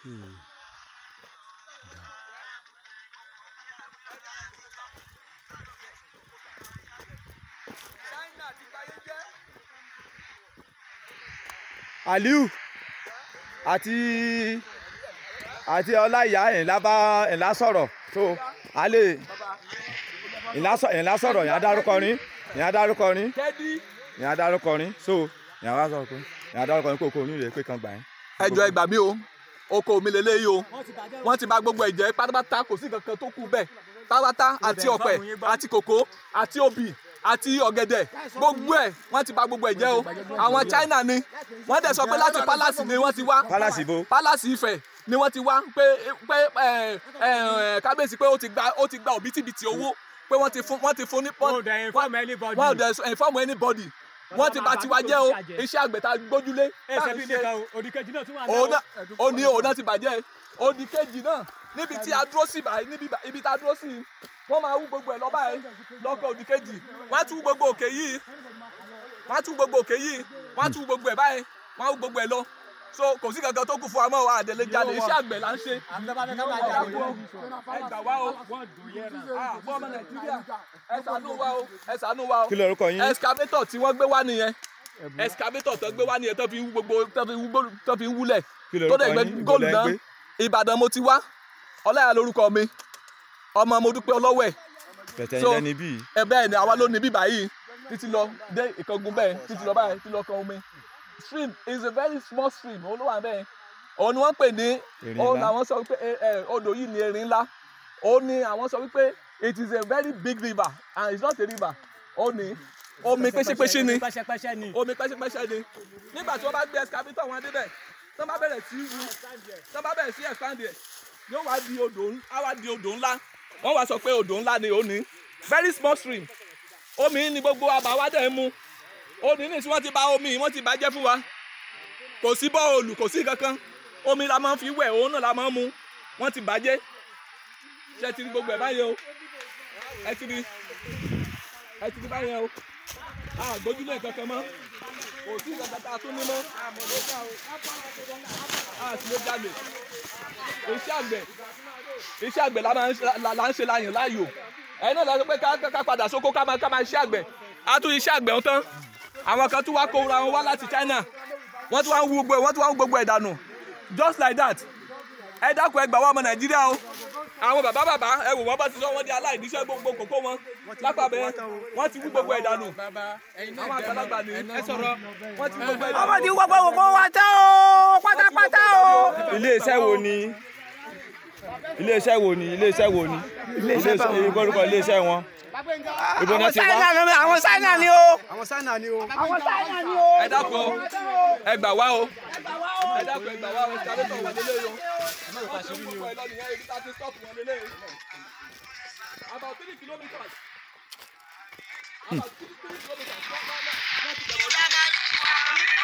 Hmm. aliu àti àti ọláìyá ẹ̀ńlá bá ẹ̀ńlá sọ̀rọ̀ so a lè ẹ̀ńlá sọ- ẹ̀ńlá sọ̀rọ̀ yẹn adárúkọ rin yẹn adárúkọ rin kẹ́dí. yẹn adárúkọ rin so yẹn wá sọ̀rọ̀ pé yẹn adárúkọ rin kókó onílé pé kan gbà yẹn. ẹjọ ẹ gbà mí o oko mi lélẹyìí o wọ́n ti bà gbogbo ẹ̀ jẹ́ pátápátá kò sí kankan tó kù bẹ́ẹ̀ pátápátá àti ọ̀pẹ àti kòkó àti obì àti ọ̀gẹ̀dẹ̀ gbogbo ẹ̀ wọ́n ti bà gbogbo ẹ̀ jẹ́ o àwọn China ni wọ́n dẹ̀ sọ pé láti palace ni wọ́n ti wá pálásì bo palace Ifẹ̀ ni wọ́n ti wá pé pé ẹ ẹ kábíyèsí pé ó ti gba ó ti gba òbítíbitì owó pé wọ́n ti fún wọ́n ti fún ní Wọn ò dẹ̀ inform anybody. wọ́n ò dẹ̀ inform anybody wọ́n ti bà tiwa jẹ́ o iṣẹ́ àgbẹ̀ tá a gbójúlé tá ẹsẹ̀ à ń bíi ṣe nìkan o òdìkejì náà tún wà òun náà náà. ó ní òun náà ti bàjẹ́ òdì kejì náà níbi tí a dúró sí báyìí níbi bá- ibi tá a dúró sí yìí, wọ́n máa wú gbogbo ẹ̀ lọ́ba ẹ̀ lọ́kọ̀ òdì kejì wọ́n á tú gbogbo òkè yìí wọ́n á tú gbogbo òkè yìí wọ́n á tú gbogbo ẹ̀ báyìí wọ́n á wú gbogbo ẹ̀ lọ so kò sí kankan tó kù fún wa mọ́ wa àdèlè jalè iṣẹ́ àgbẹ̀ là ń ṣe ẹ gbà wá o Ah, fún ọmọ nàìjíríà ẹ ṣàánú wa o ẹ ṣàánú wa o kí lorúkọ yín excavator tí wọ́n gbé wá nìyẹn excavator tó gbé wá nìyẹn tó fi ń wú gbogbo tó fi ń wú gbó- tó fi ń wúlẹ̀ kí tó lorúkọ dẹ̀ gbẹ yín góòlù ìbọ̀lẹ̀ ń náà gbé ìbàdàn mo ti wá ọláyà lórúkọ mi ọmọ mo dúpẹ́ ọlọ́wẹ̀ bẹ̀tẹ̀ So- yín lẹ́ni bíi ẹ bẹ́ẹ̀ ni àwa ló ní bíbá yìí títí lọ dé ìkángun bẹ́ẹ̀ títí lọ báyìí títí lọ kan omi stream is a very small stream òun ló wà bẹ́ẹ̀ òun ni wọ́n pè ní Erin òun ńlá. làwọn sọ wípé ẹ, ẹ, odò yìí ni erin ńlá òun ni àwọn sọ wípé it is a very big river and it's not a river òun ni omi pẹ́ṣẹ́pẹ́ṣẹ́ ni pẹ́ṣẹ́pẹ́ṣẹ́ ni. omi pẹ́ṣẹ́pẹ́ṣẹ́ ni nígbà tí wọ́n bá gbé excavator wọn débẹ̀ tí wọ́n bá bẹ̀rẹ̀ sí wu tí wọ́n bá bẹ̀rẹ̀ sí expand ẹ̀ yóò wá di odò ń- á wá di odò ńlá wọ́n wá sọ pé odò ńlá ni òní very small stream omi ni gbogbo àbáwá dẹ̀ ń mu òní ní tí wọ́n ti bà omi yìí, wọ́n ti bàjẹ́ fún wa kò sí bọ́ọ̀lù kò sí kankan omi la máa ń fi wẹ̀ òun náà la máa ń mu wọ́n ti bàjẹ́ ṣe ti rí gbogbo ẹ̀ báyìí o ẹ ti rí ẹ ti rí báyìí o àgbójúlé kankan mọ́ kò sí kankan tá a tún ní mọ́ a sì lè jalè iṣẹ́ àgbẹ̀ iṣẹ́ àgbẹ̀ la máa ń ṣe- la- la ń ṣe láyàn láàyò ẹ̀yin náà lọ sọ pé ká ká- ká padà sóko ká máa ká máa ṣiṣẹ́ àgbẹ̀ á tún iṣẹ́ àgbẹ̀ ń tán àwọn kan tún wá kó ra wọn wá láti China wọ́n tún wá ń wú gbogbo ẹ̀ wọ́n tún wá ń wú gbogbo ẹ̀ dànù just like that ẹ dákun ẹ gbà wá ọmọ Nàìjíríà o àwọn bàbá bàbá ẹ wò wọ́n bá ti sọ wọ́n di aláìníṣẹ́ gbogbo kòkó wọn lápàbẹ wọ́n ti wú gbogbo ẹ̀ dànù àwọn àgbàlagbà ní ẹ sọ̀rọ̀ wọ́n ti wú gbogbo ẹ̀ dànù. ọmọ ti wọ́pọ̀ wọ́pọ̀ wá tán o pátápátá o. iléeṣẹ́ wo ni iléeṣẹ́ wo ni iléeṣẹ́ wo ni iléeṣẹ́ ìgbórúkọ iléeṣẹ́ wọn ibo náà ti wá ni àwọn sáínà ni o. àwọn sáínà ni o. àwọn sáínà ni o. ẹ dákun o ẹ gbà wá o ẹ dákun ẹ gbà wá o ẹ sáré tọ̀ wọ́n lélẹ́yìn o wọ́n ti wú gbogbo ẹ̀ lọ nìyẹn ibi tá a ti stop wọn lélẹ́yìn about three kilometres about three kilometres.